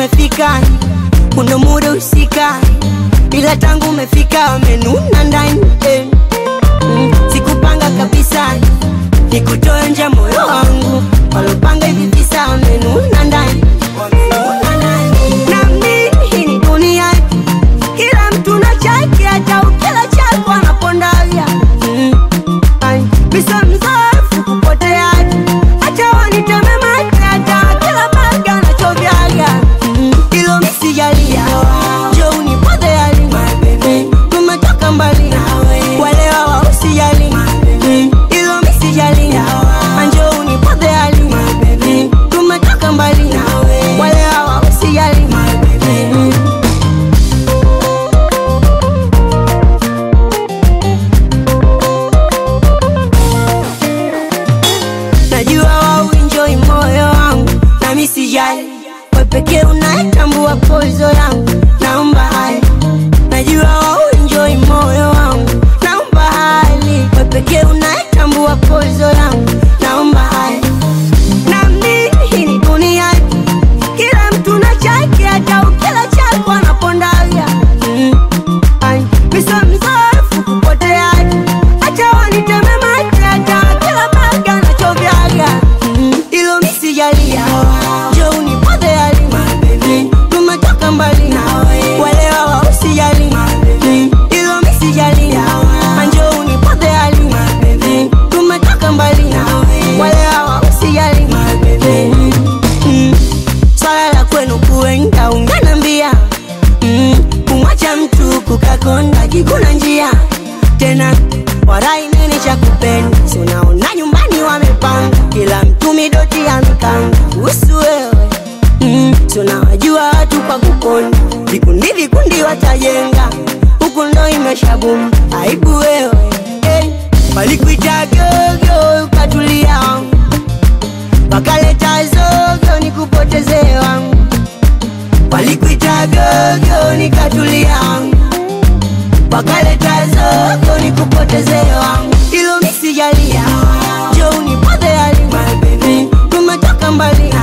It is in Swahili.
umefika, kuna muda usika, ila tangu umefika wamenuna ndani eh. Mm, sikupanga kabisa nikutoe nje moyo wangu, walopanga hivi visa wamenuna ndani wamenuna ndani. Na mimi hii ni dunia, kila mtu na chake, hata ukila chako anapondaga mm. Ai, Misa mzoefu kupotea hata waniteme mate hata kila baga anachovyaga Mm, ilo misijalia jo unipodhe yali tumetoka mbali walewa wa usijali Mm, ilo misijalia anjo unipodhe yali Mm, tumetoka mbali walewa wa usijali Mm. najua wauenjoi moyo wangu nami sijali we pekee unayetambua pozo yangu naomba hali najua wauenjoi moyo wangu naomba hali we pekee unayetambua pozo yangu naomba hali na mimi hii ni dunia kila mtu na chake hata ukila chako anapondaga mm. Ai, Misa mzoefu kupotea hata waniteme mate hata kila baga anachovyaga Mm, ilo misijalia jo unipodhe yali Mm, tumetoka mbali walewa wa usijali Mm, ilo misijalia anjo unipodhe yali Mm, tumetoka mbali walewa wa usijali Mm, mm, swala la kwenu kuenda unganambia mm, kumwacha mtu kukakonda kikuna njia tena warai nini cha kupenda si unaona nyumbani wamepanga kila mtu midoti ya mikanga usu wewe mm, si unawajua watu kwa kukonda vikundi vikundi watajenga huku ndo imeshabuma aibu wewe hey, walikuita gogo ukatulia wakaleta zogo nikupotezee wangu walikuita gogo nikatulia wakaleta zogo nikupotezee wangu ilo misijalia jo unipodhe yali tumetoka mbali